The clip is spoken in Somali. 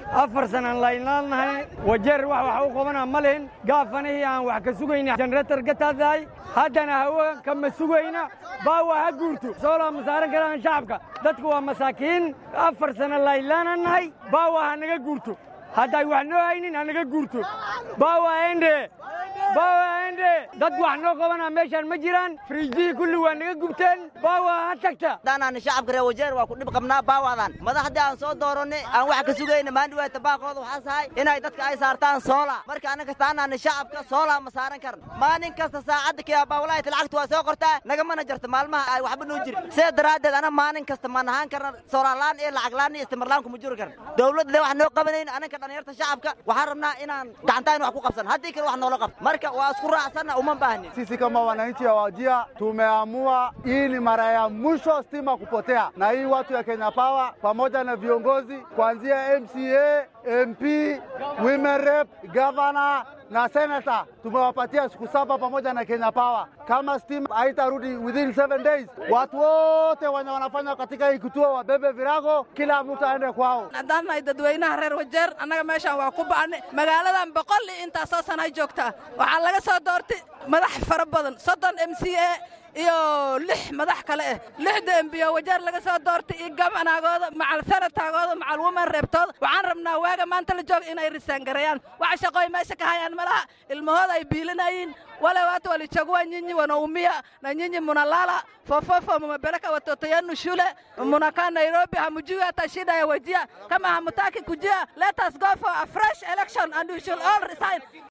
afar sanaan laynaalnahay wajeer wax wax u qabana ma lihin gaafanihii aan wax ka sugayna jenerator ka taadahay haddana hawo kama sugayna baawa ha guurto soolaa ma saaran karaan shacabka dadku waa masaakiin afar sana laylaana nahay baawa ha naga guurto hadday wax noo haynin ha naga guurto baawa ende baawa ende dad wax noo qabana meeshaan ma jiraan firiijyihii kulli waa naga gubteen baawa ha tagta haddaanaan shacabka reer wajeer waa ku dhib qabnaa baawadan madaxdii aan soo dooranay aan wax ka sugayna maandhiwaata baaqooda waxaa sahay inay dadka ay saartaan soola marka anna kastaanaana shacabka soolaa ma saaran karna maalin kasta saacadda kiyabaawalaayta lacagta waa soo qortaa nagamana jarta maalmaha ay waxba noo jirin sidaa daraaddeed ana maalin kasta ma nahaan karna soolaalaan iyo lacaglaan iyo istimarlaan kuma juri karna dowladda wax noo qabanayn ananka dhalinyarta shacabka waxaan rabnaa inaan gacantaan wax ku qabsan haddii kale wax noola qabto marka waa isku raacsanna uma baahnin Sisi kama wananchi wa Wajia tumeamua hii ni mara ya mwisho stima kupotea, na hii watu ya Kenya Power pamoja na viongozi kuanzia MCA, MP, women rep, governor na senator tumewapatia siku saba pamoja na Kenya Power. Kama stima haitarudi within seven days, watu wote wenye wanafanya katika hii kituo wabebe virago, kila mtu aende kwao. haddaan nahay dadweynaha reer wajeer annaga meeshaan waa ku ba'nay magaaladan boqol iyo intaasoo sanay joogtaa waxaa laga soo doortay madax fara badan soddon m c a iyo lix madax kale ah lixda embiyo wajeer laga soo doortay iyo gabanaagooda macal sanataagooda macal woman reebtooda waxaan rabnaa waaga maanta la jooga inay risaangareeyaan waxa shaqooy meesha ka hayaan malaha ilmahooda ay biilinayiin wale watu walichagua nyinyi wanaumia na nyinyi munalala fofofo mumepeleka watoto yenu shule munakaa Nairobi hamjui hata shida ya wajia kama hamutaki kujia let us go for a fresh election and we should all resign